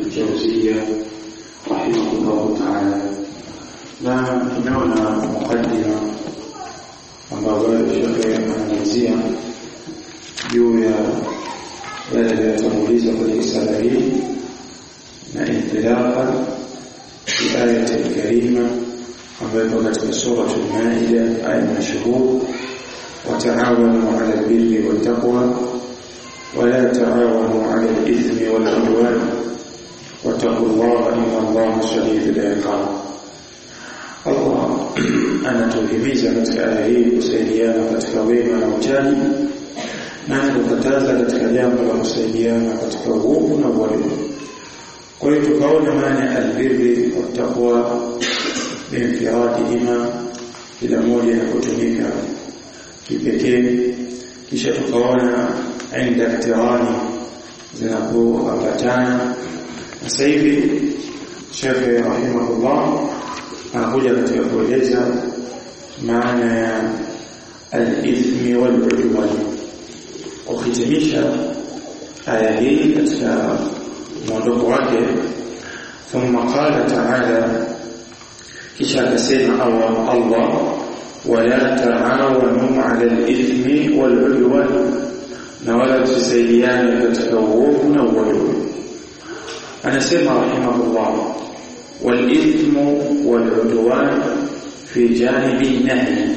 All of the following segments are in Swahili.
الجوزية رحمه الله تعالى na tumeona mukaddima ambayo shekhe anamalizia juu ya yale yaliyotanguliza kwenye risala hii na intilaka fi ayati alkarima ambayo ipo katika suratul maida aya mashhur وتعاونوا على البر والتقوى ولا تعاونوا على الإثم والعدوان واتقوا الله إن الله شديد العقاب Allah anatuhimiza katika aya hii kusaidiana katika wema na uchaji na anakukataza katika jambo la kusaidiana katika uovu na uadilifu. Kwa hiyo tukaona maana ya albirri wattaqwa biinfiradihima, kila moja na kutumika kipekee, kisha tukaona inda iktirani zinapoambatana. Sasa hivi Shekhe rahimahullah anakuja katika kueleza maana ya al-ithmi wal-udwan kuhitimisha aya hii katika mwondoko wake thumma qala ta'ala kisha akasema Allah Allah wala ta'awanu 'ala al-ithmi wal-udwan na wala msisaidiane katika uovu na uadui anasema rahimahullah والإثم والعدوان في جانب النهي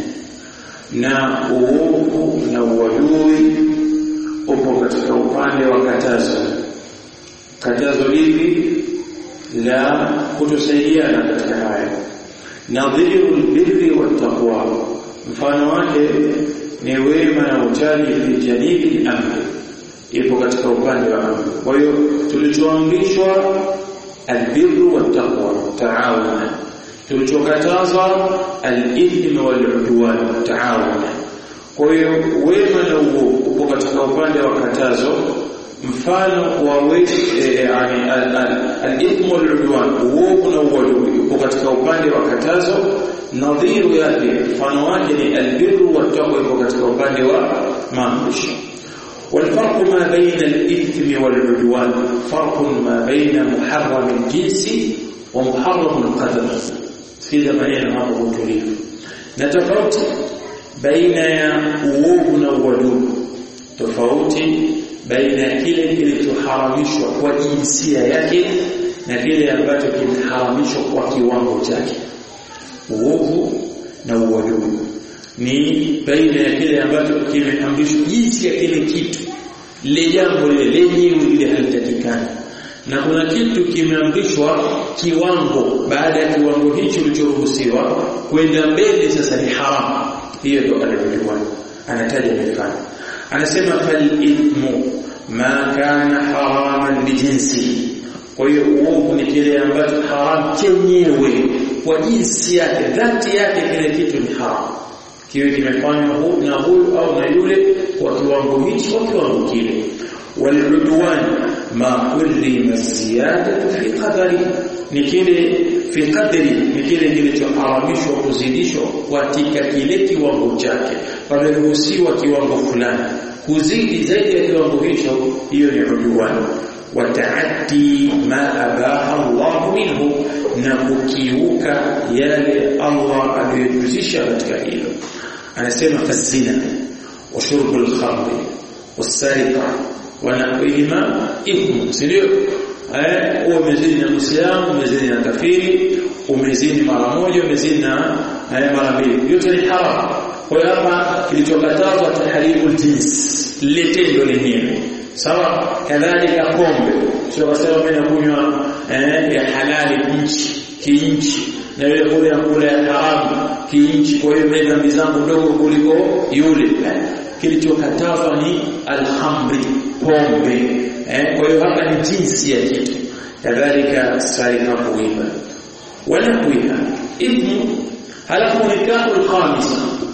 na uovu na uadui upo katika upande wa katazo katazo lipi la kutosaidiana katika haya nadhiru lbirri wattaqwa mfano wake ni wema na uchaji fi janibi lamri ipo katika upande wa amri kwa hiyo tulichoamrishwa البر والتقوى تعاونا tulichokataza al-ithm wal-udwan taawuna kwa hiyo wema na uovu upo katika upande wa katazo mfano wa yani al-ithm wal-udwan uovu na uadui upo katika upande wa katazo nadhiru yake mfano wake ni al-birru wat-taqwa upo katika upande wa maamrisho والفرق ما بين الإثم والعدوان فرق ما بين محرم الجنس ومحرم القدر سيدا maneno hapo utulivu na tofauti baina ya uovu na uadui tofauti baina ya kile kilichoharamishwa kwa jinsia yake na kile ambacho kimeharamishwa kwa kiwango chake uovu na uadui ni baina ya kile ambacho kimeamrishwa jinsi ya kile kitu lile jambo lile lenyewe lile halitakikani na kuna kitu kimeamrishwa kiwango baada ya kiwango hicho kilichoruhusiwa kwenda mbele sasa ni haramu hiyo ndio alivyojuana anataja mifano anasema fal ithmu ma kana haraman bijinsi kwa hiyo uovu ni kile ambacho haramu chenyewe kwa jinsi yake dhati yake kile kitu ni haramu kiwe kimefanywa na huyu au na yule kwa kiwango hichi kwa kiwango kile waludwan ma kulli maziyadatu fi qadari ni kile fi qadri ni kile kilichoharamishwa kuzidishwa katika kile kiwango chake pameruhusiwa kiwango fulani kuzidi zaidi ya kiwango hicho hiyo ni udwan wataaddi ma abaha Allah minhu na kukiuka yale Allah aliyojuzisha katika hilo anasema fazina wa shurbu al-khamr was-sariqa wa nahwihima ithmu sio eh huwa umezini na muislamu umezini na kafiri umezini mara moja umezini na mara mbili yote ni haram kwa hiyo hapa kilichokatazwa tahrimul jins letendo lenyewe sawa kadhalika pombe sio kwa sababu mimi nakunywa eh ya halali nchi kiinchi na yule kule kule haramu kiinchi kwa hiyo mimi dhambi zangu ndogo kuliko yule kilichokatazwa ni alhamri pombe eh kwa hiyo hapa ni jinsi ya kitu kadhalika sarika kuiba wala kuiba ibnu halafu nikahu alkhamisa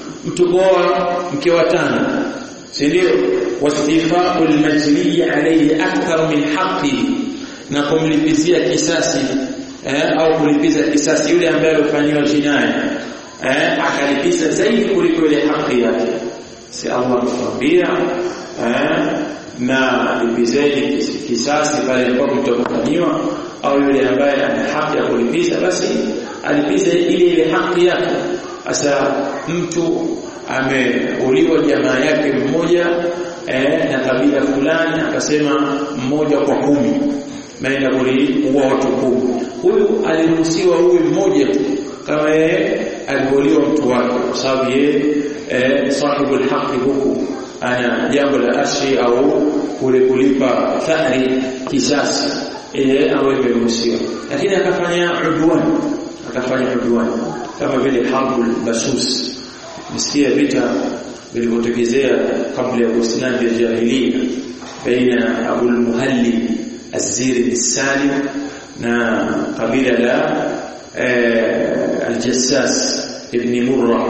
mtukoa mke wa tano si ndio wastifau almajli alayhi akthar min haqqihi na kumlipizia kisasi eh, au kulipiza kisasi yule ambaye alifanywa jinai eh, akalipiza zaidi kuliko ile haki yake si Allah ametuambia eh, na lipizeni kisasi pale ambapo mtakufanyiwa au yule ambaye ana haki ya kulipiza basi alipize ile ile haki yake sasa mtu ameuliwa jamaa yake mmoja eh, na kabila fulani akasema mmoja kwa kumi naenda kuliua watu kumi huyu aliruhusiwa huyu mmoja tu kama yeye aliuliwa mtu wake kwa sababu yeye eh, sahibul haqi huku ana jambo la arshi au kule kulipa thari kisasi ile awe imeruhusiwa lakini akafanya udwan akafanya udwan kama vile harbul basus msikia vita vilivyotokezea kabla ya Uislamu ya jahiliya baina Abu al-Muhalli az-Ziri as-Salim na kabila la al-Jassas ibn Murra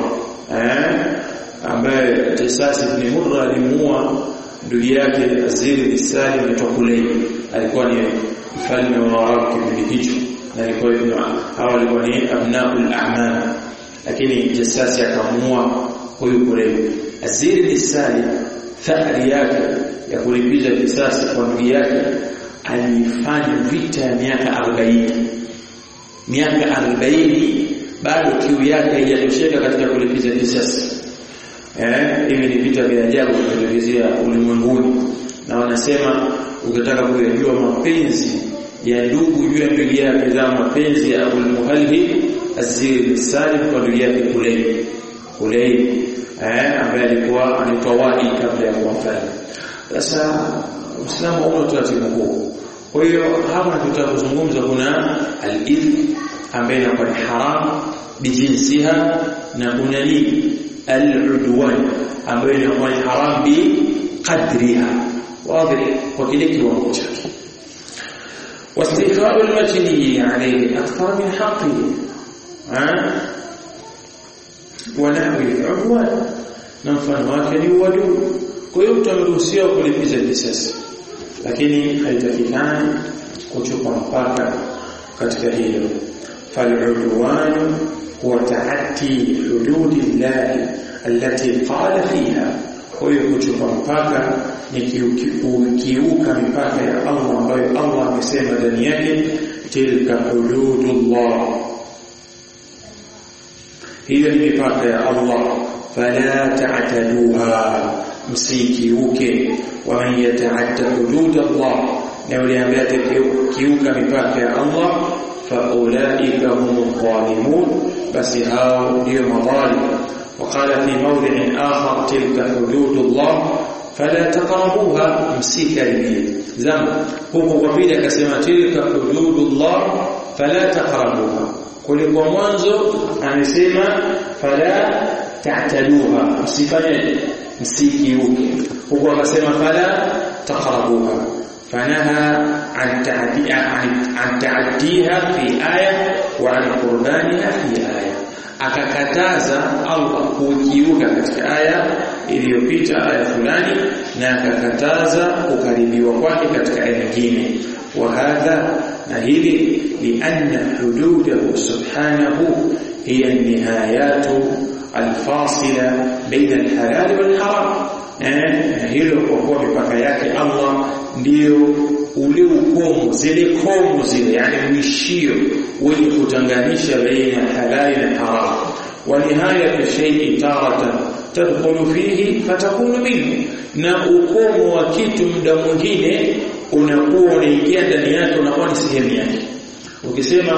ambaye Jassas ibn Murra alimuua ndugu yake Aziri as-Salim anaitwa Kulayb alikuwa ni mfalme wa Arabu kipindi hicho na alikuwa hawa walikuwa ni abnaul a'mal lakini Jassas akamuua huyu Kulayb Aziri as-Salim thari yake ya kulipiza kisasi kwa ndugu yake alifanya vita ya miaka 40 miaka 40 bado kiu yake haijatosheka katika kulipiza kisasi eh hivi ni vita vya ajabu vinavyotokezea ulimwenguni na wanasema ukitaka kujua mapenzi ya ndugu juu ya ndugu yake za mapenzi ya Abu Muhalli Azir Salim kwa ndugu yake Kulayb Kulayb eh ambaye alikuwa anaitwa Wadi kabla ya kuwa mfalme sasa Uislamu una utaratibu huu kwa hiyo hapa tutakuzungumza kuna al-ithm ambaye ni haram bijinsiha na kuna nini al-udwan ambayo ni haram bi qadriha wazi kwa kile kiwango chake واستيفاء المجني عليه أكثر من حقه ها ونحو العدوان نمفن wake ni uadui kwa hiyo utaruhusiwa kulipiza kisasi lakini haitakikani kuchupa mpaka katika hilo faludwan huwa taati hududi llahi allati qala fiha kwa hiyo kuchupa mpaka ni kiuka mipaka ya Allah ambayo Allah amesema ndani yake tilka hududullah hiyo ni mipaka ya Allah fala ta'taduha msikiuke wa man yata'adda hudud Allah na yule ambaye atakiuka mipaka ya Allah fa ulaika hum zalimun basi hao ndio madhalim وقال في موضع آخر تلك حدود الله فلا تقربوها msikaribie zama huko kwa pili akasema tilka hududullah fala taqrabuha kulikuwa mwanzo amesema fala ta'taduha msifanye msikiuke huko akasema fala taqrabuha فنهى عن عن تعديها في آية وعن قربانها في آية akakataza Allah kukiuka katika aya iliyopita aya fulani na akakataza kukaribiwa kwake katika aya nyingine wa hadha na hili lianna hududahu subhanahu hiya nihayatu alfasila baina alhalal walharam eh hilo kwa kuwa mipaka yake Allah ndio ule ukomo zile komo zile yani mwishio wenye kutanganisha baina halali na haram wa nihaya shay'i taratan tadkhulu fihi fatakunu minhu na ukomo wa kitu muda mwingine unakuwa unaingia ndani yake unakuwa ni sehemu yake ukisema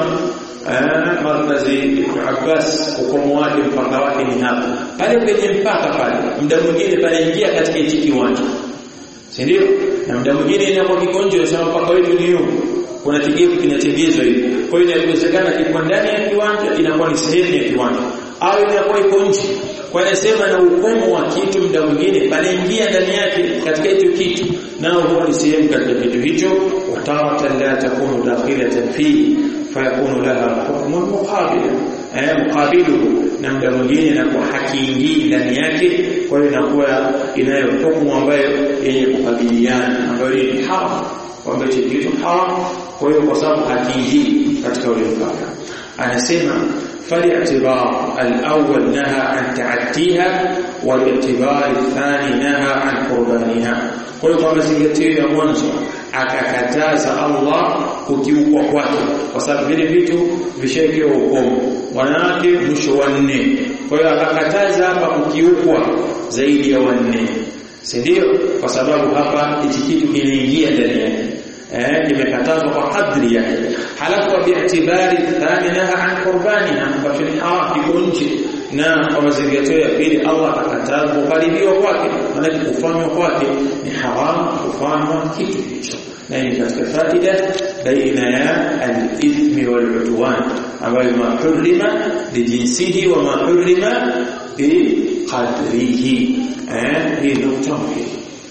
markazi Ibn Abbas ukomo wake mpaka wake ni hapa pale kwenye mpaka pale muda mwingine panaingia katika hichi kiwanja si ndio na muda mwingine inakuwa kikonjo sana mpaka wetu ni huko kuna kigevu kinatengezwa hivi kwa hiyo inawezekana kiko ndani ya kiwanja inakuwa ni sehemu ya kiwanja au inakuwa iko nje kwa inasema na ukomo wa kitu muda mwingine panaingia ndani yake katika hicho kitu nao huwa ni sehemu katika kitu hicho wataratan la takunu dakhilatan fihi fayakunu laha hukmun muqabil eh muqabiluhu na muda mwingine inakuwa hakiingii ndani yake kwa hiyo inakuwa inayo hukumu ambayo yenye kukabiliana ambayo ni haram kwamba hicho kitu haram kwa hiyo kwa sababu hakiingii katika ule mpaka anasema فالاعتبار الأول نهى عن تعديها والاعتبار الثاني نهى عن قربانها kwa hiyo kwa mazingatio ya mwanzo akakataza Allah kukiukwa kwake kwa sababu vile vitu vishawekewa ukomo wanawake mwisho wa nne kwa hiyo akakataza hapa kukiukwa zaidi ya wanne si ndio kwa sababu hapa hichi kitu kinaingia ndani yake eh kimekatazwa kwa kadri yake halafu kwa bi'tibari thaminaha an qurbaniha kwa ni haram kiko nje na kwa mazingatio ya pili Allah akakataza kukaribiwa kwake maana kufanywa kwake ni haram kufanywa kitu hicho na ni katika faida baina ya al-ithmi wal-udwan ambayo ma hurima bijinsihi wa ma hurima biqadrihi eh hii nukta muhimu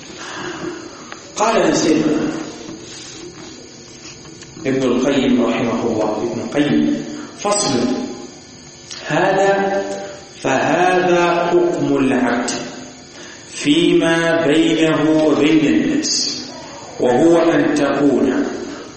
قال نسيبنا ابن القيم رحمه الله ابن القيم فصل هذا فهذا حكم العبد فيما بينه وبين الناس وهو أن تكون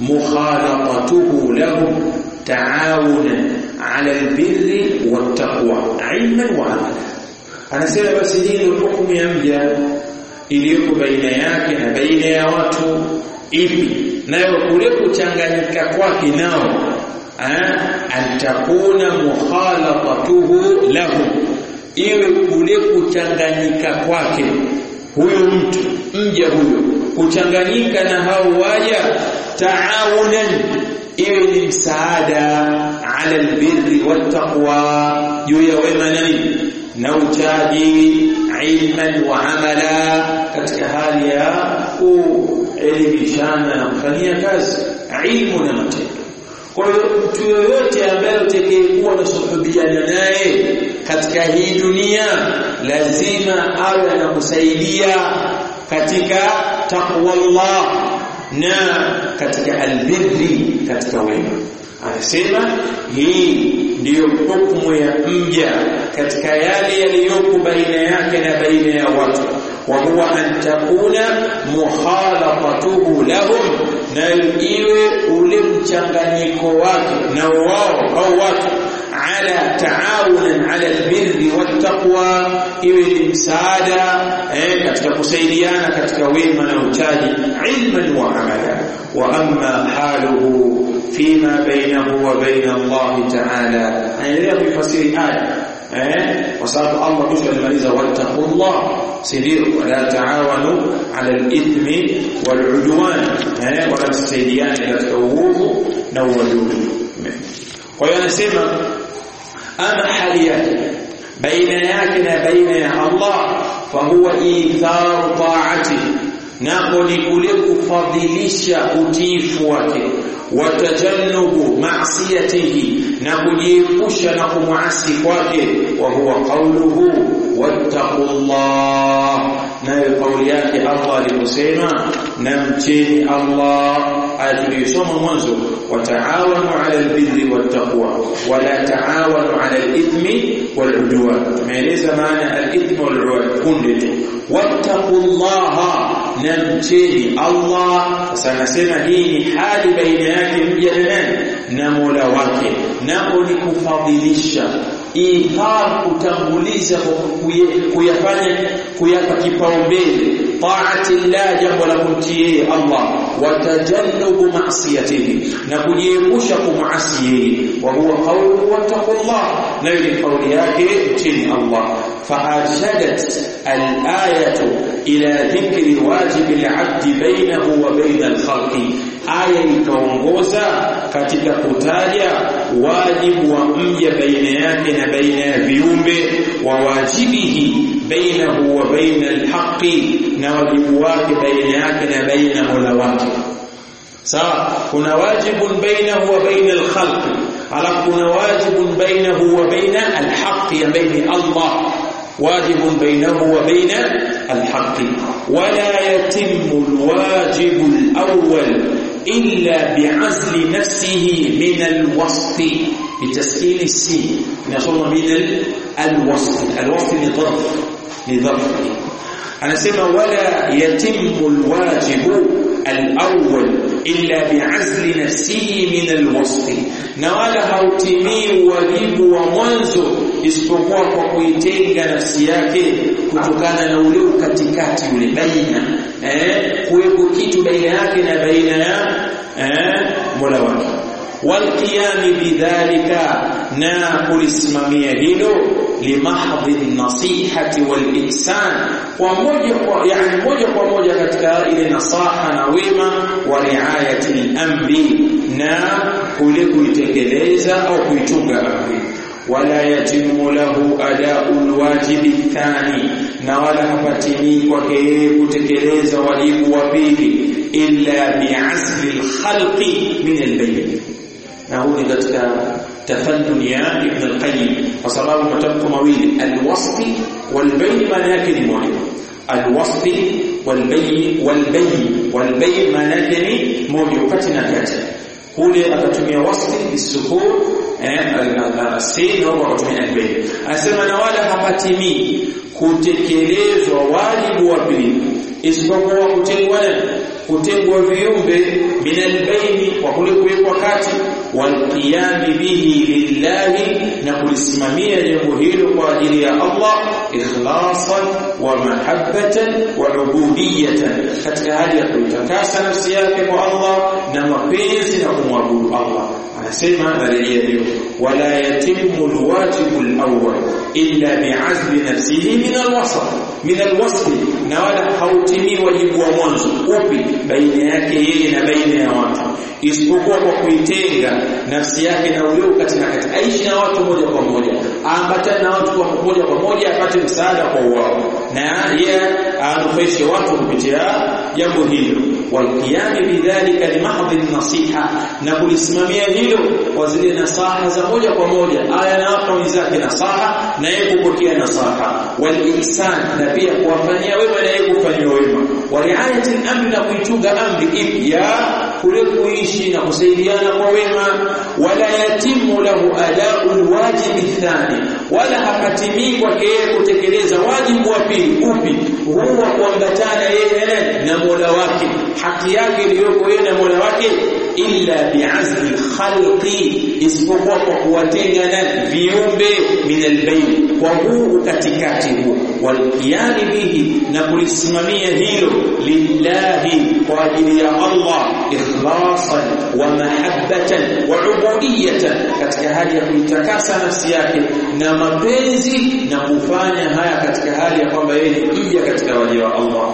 مخالطته لهم تعاونا على البر والتقوى علما وعملا أنا سيرة بس دين الحكم يمجى iliyoko baina yake na baina ya watu ipi nayo kule kuchanganyika kwake nao antakuna mukhalatatuhu lahu iwe kule kuchanganyika kwake huyu mtu mja huyo kuchanganyika na hao waja taawunan iwe ni msaada ala albirri wattaqwa juu ya wema na nini na uchaji ilman wa amala katika hali ya kuelimishana na kufanyia kazi ilmu na matendo kwa hiyo mtu yoyote ambaye utakayekuwa unasuhubiana naye katika hii dunia lazima awe anakusaidia katika taqwa Allah na katika albirri katika wema anasema hii ndiyo hukumu ya mja katika yale yaliyoko baina yake na baina ya watu wa huwa an takuna mukhalatatuhu lahum na iwe ule mchanganyiko wake na wao au watu ala taawunan ala albirri wattaqwa iwe ni msaada eh, katika kusaidiana katika wema na uchaji ilman wa amala wa amma haluhu فيما بينه وبين الله تعالى anaendelea kuifasiri aya eh kwa sababu Allah kisha alimaliza wattaqullah sidio wala taawanu ala al-ithmi wal-udwan eh wala msaidiane katika uovu na uadui kwa hiyo anasema ama hali yake baina yake na baina ya Allah fa huwa itharu ta'ati nako ni kule kufadhilisha utiifu wake watajannubu ma'siyatihi na kujiepusha na kumwasi kwake wa huwa qawluhu wattaqullah nayo kauli yake Allah aliposema na mcheni Allah aya tuliyosoma mwanzo wataawanu ala albirri wattaqwa wala taawanu ala alithmi waludwan tumeeleza maana alithmi waludwan kunde tu wattaqullaha na mcheni Allah sasa nasema hii ni hali baina yake mja na nani na Mola wake nako ni kufadhilisha ithar kutanguliza kuyafanya kuyapa kipaumbele taati llah jambo la kumtii Allah watajannubu ma'siyatihi na kujiepusha kumasi yeye wa huwa qawluhu wattaqullah na ile kauli yake mtini Allah فأرشدت الآية إلى ذكر واجب العبد بينه وبين الخلق aya ikaongoza katika kutaja wajibu wa mja baina yake na baina ya viumbe wa wajibihi bainahu wa baina alhaqi na wajibu wake baina yake na baina mola wake sawa kuna wajibun bainahu wa baina alkhalq alafu kuna wajibun bainahu wa baina alhaqi ambaye ni Allah واجب بينه وبين الحق ولا يتم الواجب الأول إلا بعزل نفسه من الوسط بتسكين السين نصر من الوسط الوسط لظرف لظرف أنا سمع ولا يتم الواجب الأول illa bi'azli nafsihi min alwasf na wala hautimii wajibu wa mwanzo isipokuwa kwa kuitenga nafsi yake kutokana na ule katikati ule baina eh kuwepo kitu baina yake na baina ya eh Mola wake والقيام بذلك na kulisimamia hilo limahdhi nasihati walihsan kwa moja kwa yani moja kwa moja katika ile nasaha na wema wa riayati al-amri na kule kuitekeleza au kuitunga amri wala yatimu lahu ada'ul wajibi thani na wala hapatimii kwake yeye kutekeleza wajibu wa pili illa bi'azli al-khalqi min al-bayn na huu ni katika tafannun ya Ibn al-Qayyim kwa sababu matamko mawili al-wasfi wal-bayn maana yake ni moja al-wasfi wal-bayn wal-bayn wal-bayn maana yake ni moja kati na kati kule akatumia wasfi bisukun eh al-sin au akatumia al-bayn anasema na wala hapatimii kutekelezwa wajibu wa pili isipokuwa kutengwa kutengwa viumbe min albaini kwa kule kuwekwa kati walqiyami bihi lillahi na kulisimamia jambo hilo kwa ajili ya Allah ikhlasan wa mahabbatan wa ubudiyatan katika hali ya kuitakasa nafsi yake kwa Allah na mapenzi na kumwabudu Allah anasema narejea hiyo wala yatimu alwajibu alawwal illa bi'azli nafsihi min alwasf min alwasf na wala hautimii wajibu wa mwanzo upi baina yake yeye na baina ya watu isipokuwa kwa kuitenga nafsi yake na ule katika kati aishi na watu moja kwa moja aambatane na watu kwa moja kwa moja apate msaada kwa wao na yeye anufaishe watu kupitia jambo hilo walqiyami bidhalika limahdhi nasiha na kulisimamia hilo kwa zile nasaha za moja kwa moja aya na watu wenzake nasaha na yeye kupokea nasaha walihsan na pia kuwafanyia wema na yeye kufanyia wema wariayati al-amri na kuitunga amri ipi ya kule kuishi na kusaidiana kwa wema wala yatimu lahu ada'ul wajibi thani wala hapatimii kwake yeye kutekeleza wajibu wa pili upi huwa kuambatana yeye na Mola wake haki yake iliyoko yeye na Mola wake illa bi'azli khalqi isipokuwa kwa kuwatenga na viumbe min albayn kwa huu katikati huu walqiyami bihi na kulisimamia hilo lillahi kwa ajili ya Allah ikhlasan wa mahabbatan wa ubudiyatan katika hali ya kuitakasa nafsi yake na mapenzi na kufanya haya katika hali ya kwamba yeye ni mja katika waja wa Allah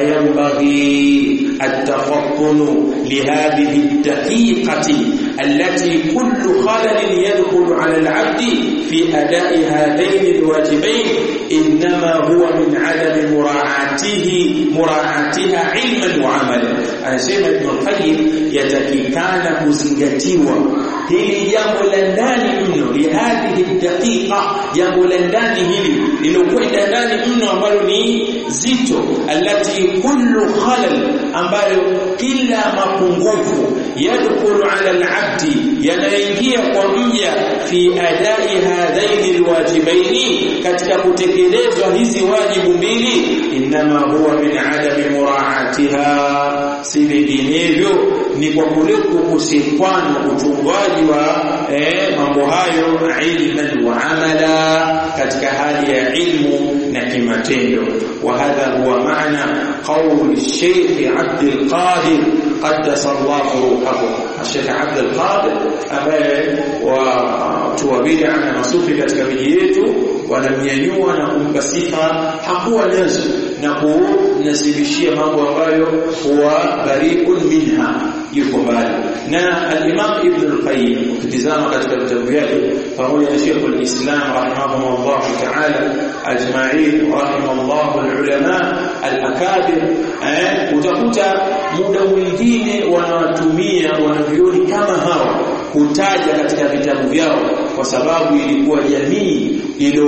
fayambaghi at-tafakkunu lihadhihi ad-daqiqati allati kullu khalal yadkhulu 'ala al-'abdi fi ada'i hadaini al-wajibain inma huwa min 'adami mura'atihi mura'atiha 'ilman wa 'amalan anasema Ibn al-Qayyim yatakikana kuzingatiwa hili jambo la ndani mno lihadhihi daqiqa jambo la ndani hili lilokwenda ndani mno ambalo ni zito alati kullu khalal ambayo kila mapungufu yadkhulu ala al-abdi yanaingia kwa mja fi adai hadhaini alwajibaini katika kutekelezwa hizi wajibu mbili inma huwa min adami muraatiha si vinginevyo ni kwa kule kukosekwana uchungwaji wa eh, mambo hayo ilman wa amala katika hali ya ilmu na kimatendo وهذا هو معنى قول الشيخ عبد القادر قدس الله روحه الشيخ عبد القادر ambaye watu wa bid'a na masufi katika miji yetu wanamnyanyua na kumpa sifa hakuwa nazo na kunasibishia mambo ambayo huwa bari'un minha yuko mbali na al-Imam Ibn al-Qayyim ukitizama katika vitabu vyake pamoja na Sheikh al-Islam rahimahumullah ta'ala ajma'in rahimahullah al-ulama al-akabir eh utakuta muda mwingine wanawatumia wanavyoni kama hawa kutaja katika vitabu vyao kwa sababu ilikuwa jamii ilo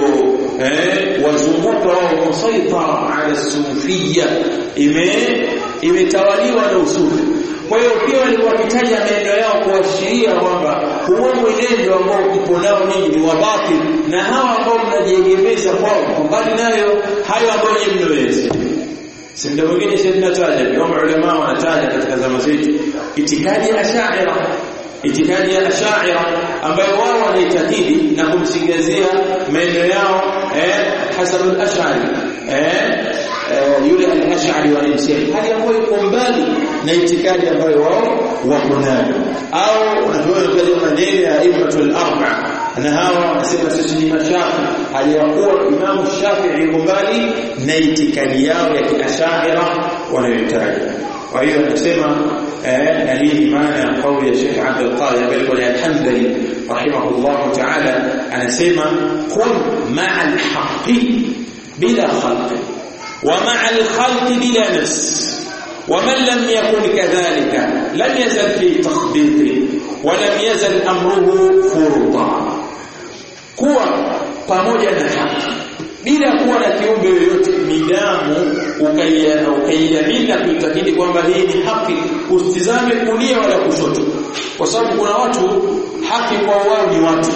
eh wazunguka wao musaitara ala sufia ime imetawaliwa na usufi kwa hiyo pia walikuwa wakitaja maneno yao kuashiria kwamba huo mwenendo ambao mpo nao ninyi ni wabatil na hawa ambao mnajiegemeza kwao mbali nayo hayo ambayo nyinyi mnaweza si muda mwingine sisi tunataja kama ulama wanataja katika zama zetu itikadi ya ashaira itikadi ya ashaira ambayo wao wanaitakidi na kumsingizia maeneo yao eh hasabu al-ash'ari eh yule al-ash'ari wanamsema hali ambayo iko mbali na itikadi ambayo wao wako nayo au unajua maneno ya imatul arba na hawa wanasema sisi ni mashafi hali ya kuwa Imam Shafi'i yuko mbali na itikadi yao ya kiashaira wanayotaja kwa hiyo anasema eh na hii ni maana ya kauli ya Sheikh Abdul Qadir bali al-Hamdani rahimahullah ta'ala anasema kun ma'a al-haqqi bila khalqi wa ma'a al-khalqi bila nafs ومن لم يكن كذلك لم يزل في تخبيط ولم يزل امره فرطا kuwa pamoja na haki bila kuwa na kiumbe yoyote midamu ukaiamini na kuitakidi kwamba hii ni haki usitizame kulia wala kushoto kwa sababu kuna watu haki kwa wao ni watu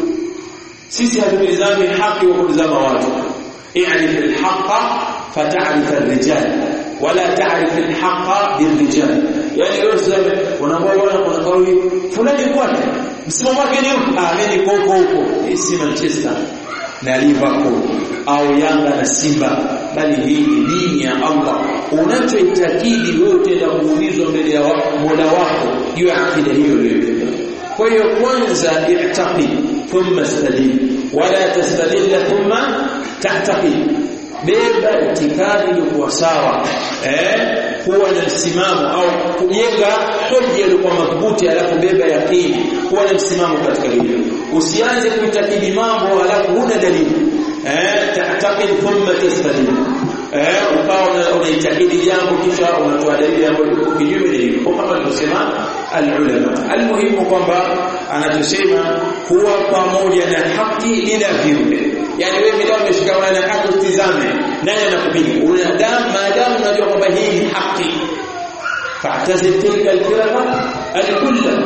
sisi hatutizami haki kwa kutizama watu i'rif al-haqqa fata'rif ar-rijal wala ta'rif al-haqqa bir-rijal yani leo sasa unaambiwa kuna kauli fulani kwake msimamo wake ni ah mimi niko huko huko si Manchester na Liverpool au Yanga na Simba bali hii ni dini ya Allah unachoitakidi wewe utaenda kuulizwa mbele ya Mola wako juu ya akida hiyo uliyobeba kwa hiyo kwanza i'taqid thumma istadil wala tastadil thumma ta'taqid beba itikadi iliyokuwa sawa eh kuwa na msimamo au kujenga hoja iliyokuwa madhubuti alafu beba yaqini kuwa na msimamo katika hilo usianze kuitakidi mambo alafu huna dalili eh ta'taqid thumma tastadil eh ukawa unaitakidi jambo kisha unatoa dalili ambayo iko kinyume na hilo kama alivyosema alulama almuhimu kwamba anachosema kuwa pamoja na haki bila viumbe yani wewe bila umeshikamana na haki utizame nani anakupiga unadamu maadamu unajua kwamba hii ni haki fa'tazil tilka al-firqa al-kulla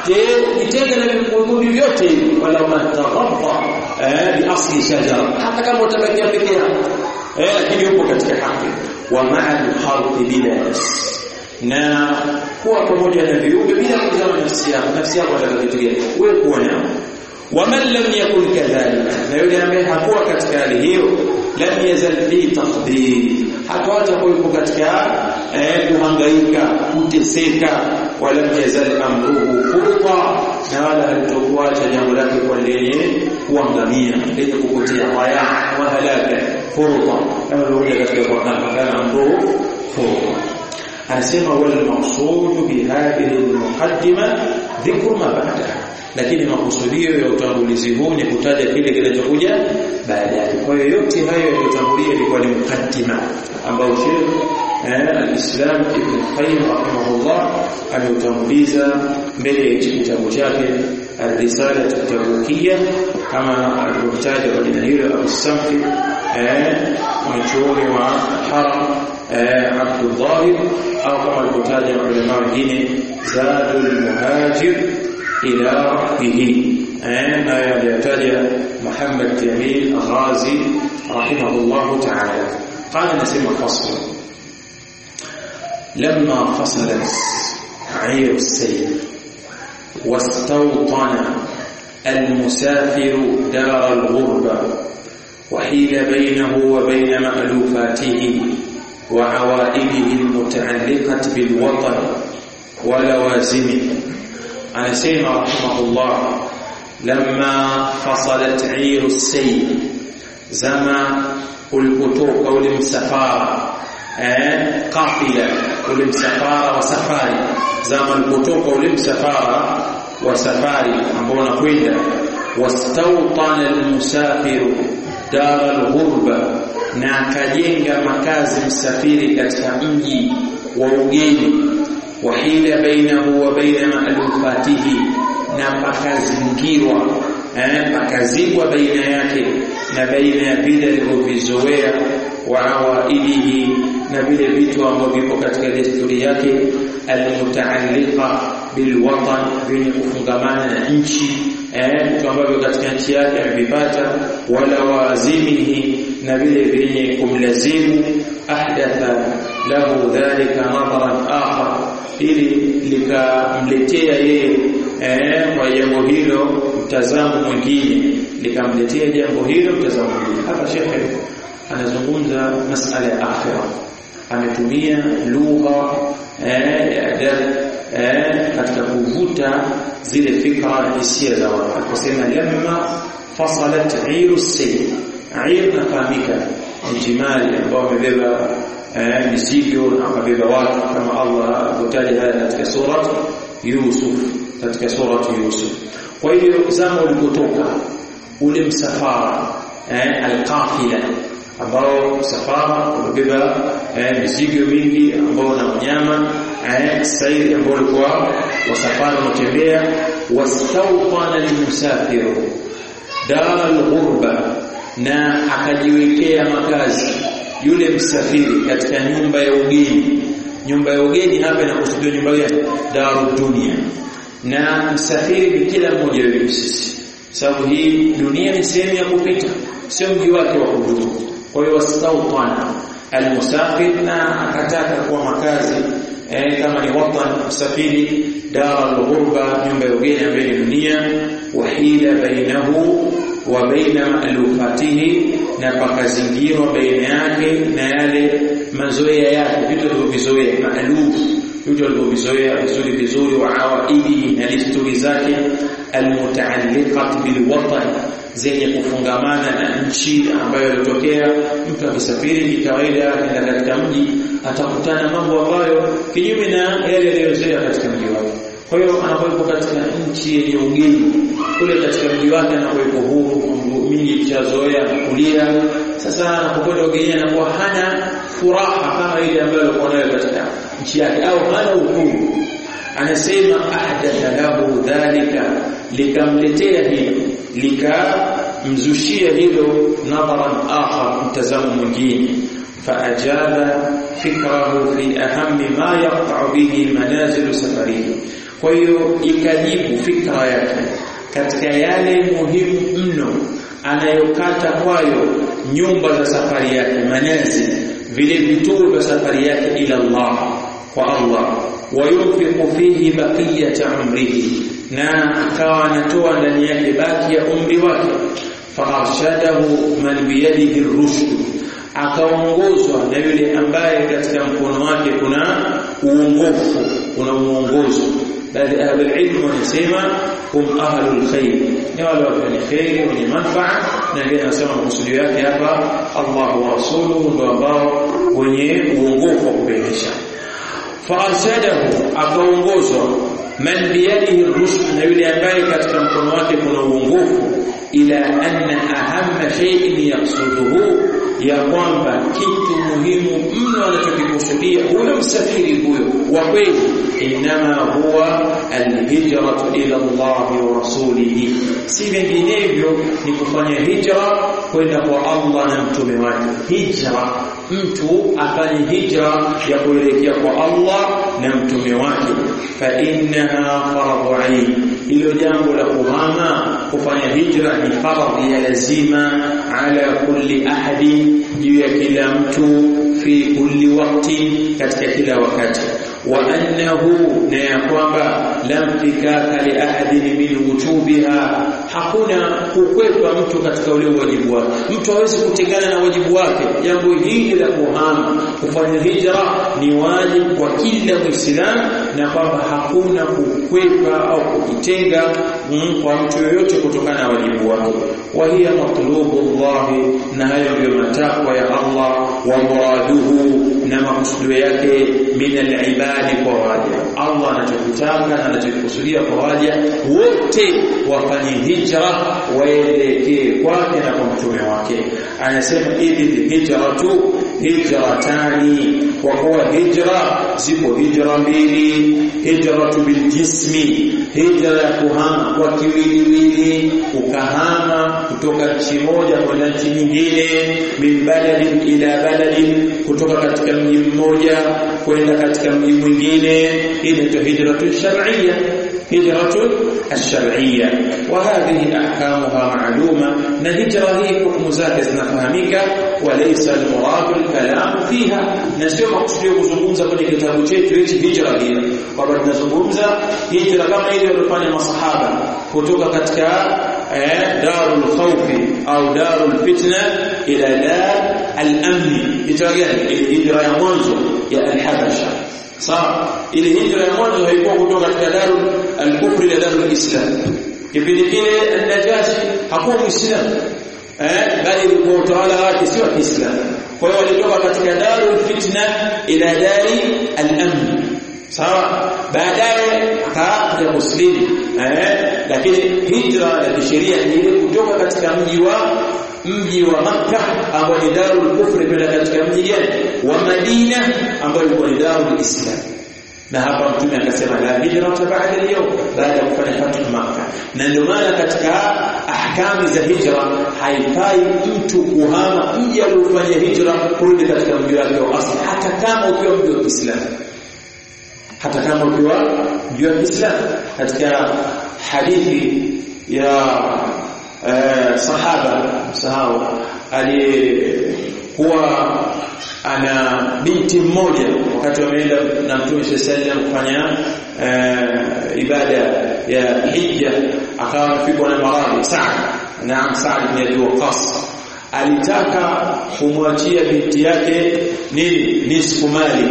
jitenga na vikundi vyote wala mataghabba bi asli shajara hata kama utabakia peke yako eh lakini upo katika haki wa ma'a al-khalqi bila nas na kuwa pamoja na viumbe bila kutazama nafsi yako nafsi yako atakayotulia wewe kuwa nao ومن لم يكن كذلك na yule ambaye hakuwa katika hali hiyo lam yazal fi taqdir hatawacha kuwepo katika eh, kuhangaika kuteseka wala yazal amruhu furqa na wala halitokuacha jambo lake kwa lenye kuangamia lenye kupotea waya wa halaka furqa kama vile katika Qur'an kana amruhu furqa anasema wal maqsud bi hadhihi al muqaddima dhikru ma ba'daha lakini makusudio ya utangulizi huu ni kutaja kile kinachokuja baadaye. Kwa hiyo yote hayo yaliyotangulia ilikuwa ni mukaddima ambao Sheikh eh, al-Islam Ibn Qayyim rahimahullah ameutanguliza mbele ya kitabu chake Ar-Risala at-Tabukiyya kama alivyotaja kwa jina hilo Abu-Samfi eh, mwanachuoni wa Haram eh, Abdul Dhahir au kama alivyotaja ulama wengine Zadul Muhajir إلى ربه ما يحتاج محمد جميل الغازي رحمه الله تعالى قال نسمى فصل لما فصلت عير السير واستوطن المسافر دار الغربة وحيل بينه وبين مألوفاته وعوائده المتعلقة بالوطن ولوازمه anasema rahimahullah lamma fasalat iru sayl zama ulipotoka ule msafara eh qafila ule msafara wa safari zama ulipotoka ule msafara wa safari ambao unakwenda wastawtana almusafiru dar alghurba na akajenga makazi msafiri katika mji wa ugeni wahila bainahu wa baina ma'lufatihi na pakazingirwa eh pakazibwa baina yake na baina ya vile alivyovizoea wa awaidihi na vile vitu ambavyo vipo katika desturi yake almutaalliqa bilwatan vyenye kufungamana na nchi eh vitu ambavyo katika nchi yake amevipata wala wazimihi na vile vyenye kumlazimu ahdatha lahu dhalika nadharan akhar ili likamletea yeye eh kwa jambo hilo mtazamo mwingine likamletea jambo hilo mtazamo mwingine hapa shekhe anazungumza masala ya akhira ametumia lugha eh ya adab eh katika kuvuta zile fikra hisia za watu akasema lamma fasalat iru sayy ir nafahamika ni jimali ambao wamebeba eh, mizigo na wakabeba watu kama Allah alivyotaja haya katika sura Yusuf katika sura Yusuf kwa hiyo zama ulipotoka ule msafara eh, alqafila ambao msafara umebeba eh, mizigo mingi ambao na wanyama eh, sairi ambao walikuwa wasafara wanatembea wastawqana limusafiru dar alghurba na akajiwekea makazi yule msafiri katika nyumba ya ugeni nyumba ya ugeni hapa inakusudiwa nyumba gani daru dunia na msafiri ni kila mmoja wetu sisi sababu hii dunia ni sehemu ya kupita sio mji wake wa kudumu kwa hiyo wastawtana almusafir na akataka kuwa makazi eh, kama ni watan msafiri dara alghurba nyumba ya ugeni ambayo ni dunia wahila bainahu wa baina ma'lufatihi na pakazingirwa baina yake na yale mazoea yake vitu alivyovizoea ma'luf vitu alivyovizoea vizuri vizuri wa awaidi na desturi zake almutaalliqat bilwatan zenye kufungamana na nchi ambayo ilitokea mtu akisafiri kikawaida akaenda katika mji atakutana mambo ambayo kinyume na yale aliyozoea katika mji wake kwa hiyo anapokuwa katika nchi yenye ugeni kule katika mji wake anapokuwa huru mingi kishazoea kulia sasa anapokwenda ugeni anakuwa hana furaha kama ile ambayo alikuwa nayo katika nchi yake au hana uhuru anasema ahdatha lahu dhalika likamletea hilo likamzushia hilo nadharan akhar mtazamo mwingine faajaba fikrahu fi ahammi ma yaqta'u bihi manazilu safarihi kwa hiyo ikajibu fikra yake katika yale muhimu mno anayokata kwayo nyumba za safari yake manazil vile vituo vya safari yake ila Allah kwa Allah wayunfiqu fihi baqiyata umrihi na akawa anatoa ndani yake baki ya umri wake farshadahu man biyadihi rushd akaongozwa na yule ambaye katika mkono wake kuna uongofu kuna uongozo bali ahli ilmu wanasema hum ahlul khair ni wale wenye khair wenye manfaa na ndio anasema makusudio yake hapa Allah wa rasuluhu ndio ambao wenye uongofu wa kubainisha farshadahu akaongozwa man biyadihi rushd na yule ambaye katika mkono wake kuna uongofu ila anna ahamma shay'in yaqsuduhu ya kwamba kitu muhimu mno anachokikusudia huyo msafiri huyo wa kweli inama huwa alhijratu ila Allah wa rasulihi si vinginevyo ni kufanya hijra kwenda kwa Allah na mtume wake hijra mtu afanye hijra ya kuelekea kwa Allah na mtume wake fa innaha faradhu ain hilo jambo la kuhama kufanya hijra ni faradhi ya lazima ala kulli ahadi juu ya kila mtu fi kulli wakti katika kila wakati wa annahu na ya kwamba lam fikaka li ahadin min wujubiha hakuna kukwepa mtu katika ule wajibu wake mtu hawezi kutengana na wajibu wake jambo hili la kuhama kufanya hijra ni wajibu kwa kila muislamu na kwamba hakuna kukwepa au kujitenga kwa mtu yoyote kutokana na wajibu wake wa hiya matlubu Allah na hayo ndio matakwa ya Allah wa muraduhu na makusudio yake min al-ibadi kwa waja Allah anachokitaka na anachokusudia kwa waja wote wafanye hijra waelekee kwake na kwa mtume wake anasema idhi hijratu hijratani kwa kuwa hijra zipo hijra mbili hijratu biljismi hijra ya kuhama kwa kiwiliwili ukahama kutoka nchi moja kwenda nchi nyingine min baladin ila baladin kutoka katika mji mmoja kwenda katika mji mwingine inaitwa hijratu shar'iyya هجرة الشرعية وهذه أحكامها معلومة نهجرة هي حكم زake zinafahamika وليس المراد الكلام فيها nasio makusudio kuzungumza kwenye kitabu chetu hichi hijra hiyo kwamba tunazungumza hijra kama ile walifanya masahaba kutoka katika eh, darul khawfi au darul fitna ila dar al-amn hijra gani hijra ya mwanzo ya al-habasha sawa ile hijra ya mwanzo haikuwa kutoka katika darul al-kufr ila darul islam kipindi kile an-najashi hakuwa muislamu eh bali ilikuwa utawala wake sio wa Kiislamu kwa hiyo walitoka katika darul fitna ila dari al-amn sawa baadaye akaja muslimu eh lakini hijra ya kisheria ni ile kutoka katika mji wa mji wa Makka ambao ni darul kufri kwenda katika mji gani wa Madina ambao ulikuwa ni darul Islam na hapa mtume akasema la hijrata ba'da al-yawm baada ya kufanya fathu Makka na ndio maana katika ahkami za hijra haifai mtu kuhama mji aliofanya hijra kurudi katika mji wake wa asili hata kama ukiwa mji wa Kiislamu hata kama ukiwa mji wa Kiislamu katika hadithi ya eh, sahaba sahau aliyekuwa ana binti mmoja wakati wameenda na Mtume sallallahu kufanya uh, ibada ya hija akawa amefikwa na maradhi Sa'd naam Sa'd bin Abi Waqqas alitaka kumwachia binti yake nini nisfu mali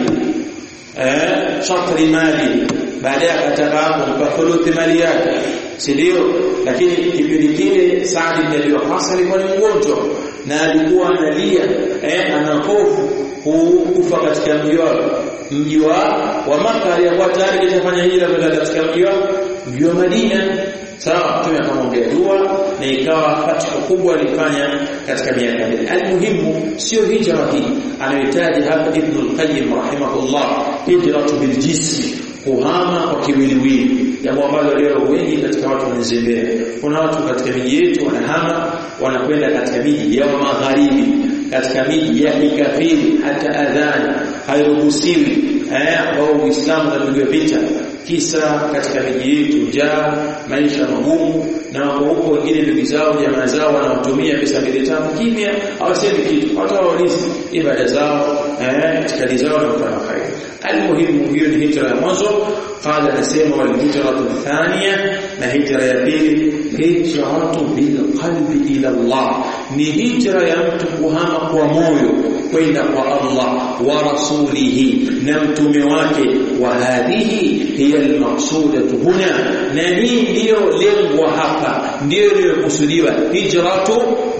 eh shatri mali baadaye akataka kumpa thuluthi mali yake si ndio lakini kipindi kile Sa'd bin Abi Waqqas alikuwa ni mgonjwa na alikuwa analia eh ana hofu kufa katika mji wa mji wa wa Makka aliyekuwa tayari kishafanya hijra kwenda katika mji wa mji wa Madina sawa mtume akamwambia dua na ikawa fatha kubwa alifanya katika miaka ile almuhimu sio hijra hii anahitaji hapa ibn al-qayyim rahimahullah hijratu bil jismi kuhama kwa kiwiliwili jambo ambalo leo wengi katika watu wanazembea kuna watu katika miji yetu wanahama wanakwenda katika miji ya magharibi katika miji ya kikafiri hata adhani hairuhusiwi eh ambao Uislamu unapigwa vita kisa katika miji yetu njaa maisha magumu na wako huko wengine ndugu zao jamaa zao wanaotumia pesa mbili tatu kimya hawasemi kitu hata waulizi ibada zao eh itikadi zao na mfano khair almuhimu hiyo ni hijra ya mwanzo qala nasema wal hijratu thania na hijra ya pili hijratu bil qalbi ila Allah ni hijra ya mtu kuhama kwa moyo kwenda kwa Allah wa rasulihi na mtume wake wa hadhihi hiya almaqsudatu huna na hii ndiyo lengo hapa ndiyo iliyokusudiwa hijratu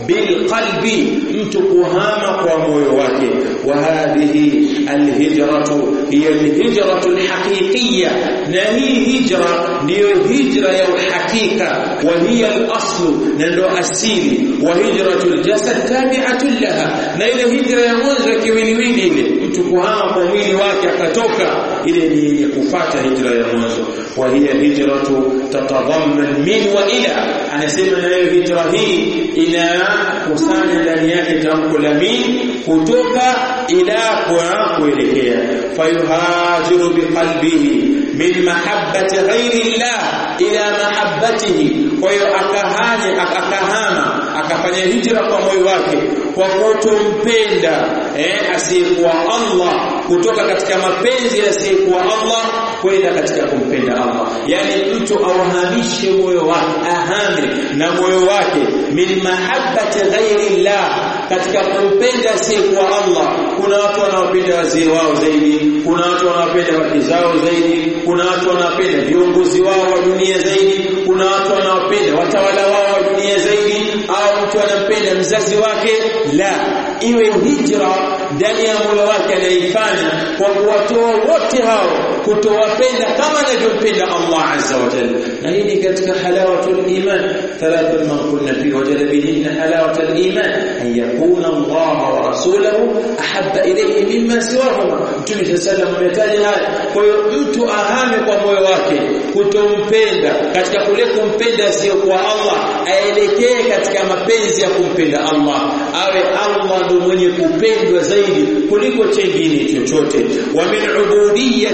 bilqalbi mtu kuhama kwa moyo wake wa hadhihi alhijratu hiya alhijratu alhaqiqiyya na hii hijra ndiyo hijra ya uhakika wa hiya alaslu na ndo asili wa hijratu aljasad tabi'atu laha na ile hijra ya mwanzo ya kiwiliwili ile mtu kuhama kwa mwili wake akatoka ile ni yenye kufuata hijra ya mwanzo wa hiya hijratu tatadhamman min wa ila anasema na hiyo hijra hii inakusanya ndani yake tamko la min kutoka ila kwa kuelekea fayuhajiru biqalbihi min mahabbati ghairi llah ila mahabbatihi kwa hiyo akahanya akahama akafanya hijra kwa moyo wake kwa kutompenda eh asiyekuwa Allah kutoka katika mapenzi asiyekuwa Allah kwenda katika kumpenda Allah yani mtu auhamishe moyo wake ahame na moyo wake min mahabbati ghairi llah katika kumpenda asiyekuwa Allah kuna watu wanaopenda wazee wao zaidi kuna watu wanaopenda wake zao zaidi kuna watu wanaopenda viongozi wao wa dunia zaidi kuna watu wanaopenda watawala wao wa dunia zaidi au mtu anampenda mzazi wake la iwe hijra ndani ya moyo wake anaifanya kwa kuwatoa wote hao kutowapenda kama anavyompenda Allah azza wa jalla na hii ni katika halawatul iman thalathu man kunna fi wajada bihinna halawatul iman an yakuna Allah wa rasuluhu ahabba ilayhi mimma siwahuma mtume sallallahu alayhi wasallam haya kwa hiyo mtu ahame kwa moyo wake kutompenda katika kule kumpenda sio kwa Allah aelekee katika mapenzi ya kumpenda Allah awe Allah ndo mwenye kupendwa zaidi kuliko chengine chochote wa min ubudiyyati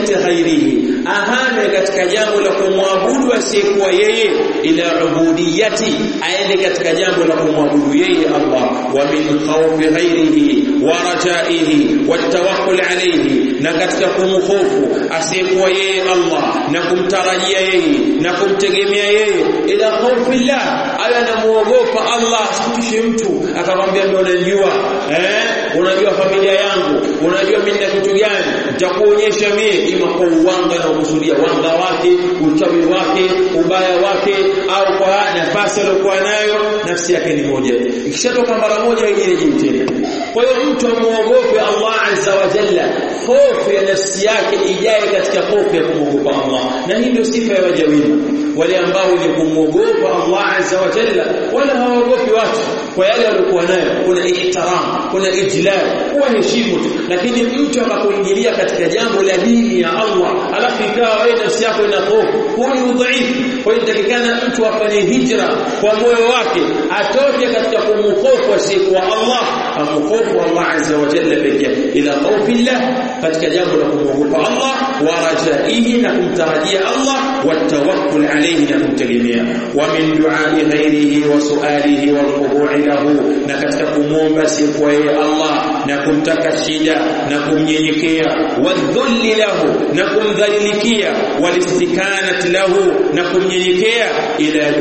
ghairihi ahame katika jambo la kumwabudu asiyekuwa yeye ila ubudiyati aende katika jambo la kumwabudu yeye Allah wa min khawfi ghairihi wa rajaihi wa tawakkul alayhi na katika kumhofu asiyekuwa yeye Allah na kumtarajia yeye na kumtegemea yeye ila khawfillah aya anamuogopa Allah asikitishe mtu akamwambia mimi unajua eh unajua familia yangu unajua mimi na kitu gani nitakuonyesha mimi ima kwa uwanga na kusudia wanga wake uchawi wake ubaya wake au kwa nafasi aliyokuwa nayo nafsi yake ni moja ikishatoka mara moja ingine tena kwa hiyo mtu amuogope Allah azza wa jalla hofu ya nafsi yake ijae katika hofu ya kumwogopa Allah na hii ndio sifa ya waja wema wale ambao ni kumwogopa Allah azza wa jalla wala hawaogopi watu kwa yale waliokuwa nayo kuna ihtiram kuna ijlal kuwa heshimu lakini mtu akapoingilia katika jambo la dini ya Allah alafu ikawa wewe nafsi yako ina hofu huo ni udhaifu kwa hiyo takikana mtu afanye hijra kwa moyo wake atoke katika kumhofu asiyekuwa Allah amhofu Allah azza wa jalla pekee ila khawfillah katika jambo la kumwogopa Allah wa rajaihi na kumtarajia Allah wa tawakkul alayhi na kumtegemea wa min du'ai ghairihi wa su'alihi wal khudu'i lahu na katika kumwomba asiyekuwa yeye Allah na kumtaka shida na kumnyenyekea wadhulli lahu na kumdhalilikia walistikanat lahu na kumnyenyekea ila